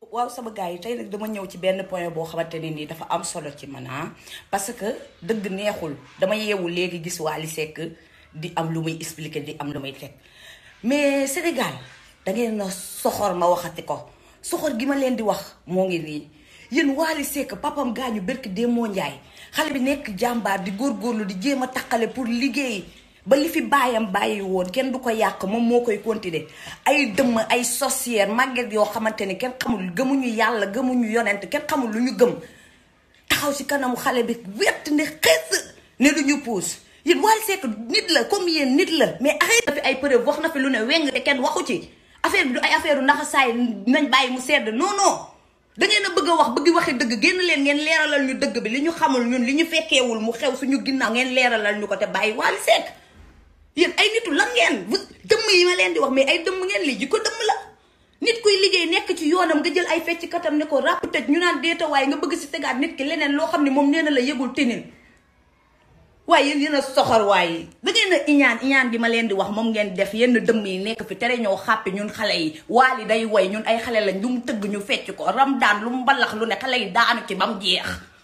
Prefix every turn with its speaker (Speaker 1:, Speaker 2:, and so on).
Speaker 1: waaw sama gars yi tey nag dama ñëw ci benn point boo xamante ne nii dafa am solo ci man ah parce que dëgg neexul dama yeewu léegi gis Wally Seck di am lu muy expliquer di am lu muy teg mais Sénégal da ngeen na soxor ma waxati ko soxor gi ma leen di wax moo ngi nii yéen Wally Seck papam gaañu berki Demba Ndiaye xale bi nekk jàmbaar di góorgóorlu di jéem a taqale pour liggéey ba li fi baayam bàyyi woon kenn du ko yàq moom moo koy continuer ay dëmm ay sorcière màgget yoo xamante ni kenn xamul gëmuñu yàlla gëmuñu yonent kenn xamul lu ñu gëm taxaw ci kanamu xale bi wett ne xees ne du ñu puus yéen Wally Seck nit la comme yéen nit la mais arrêté na fi ay preuve wax na fi lu ne weng te kenn waxu ci affaire bi du ay affaire u naxasaay nañ bàyyi mu sedd non non da ngeen a bëgg a wax bëgg waxi dëgg génn leen ngeen leeralal ñu dëgg bi li ñu xamul ñun li ñu fekkeewul mu xew suñu ginnaaw ngeen leeralal ñu ko te bàyyi Wally Seck yéen ay nitu lan ngeen dëmm yi ma leen di wax mais ay dëmm ngeen lii ji ko dëmm la nit kuy liggéey nekk ci yoonam nga jël ay fecc katam ne ko ràpp tëj ñu naan deeta waaye nga bëgg si tegaat nit ki leneen loo xam ne moom nee na la yëgul tinin waaye yéen yéen a soxor waaye da ngeen a iñaan iñaan gi ma leen di wax moom ngeen def yenn dëmm yi nekk fi tere ñoo xàppi ñun xale yi Wally day woy ñun ay xale lañ lu mu tëgg ñu fecc ko ram daan lu mu mbalax lu ne xale yi daanu ci ba mu jeex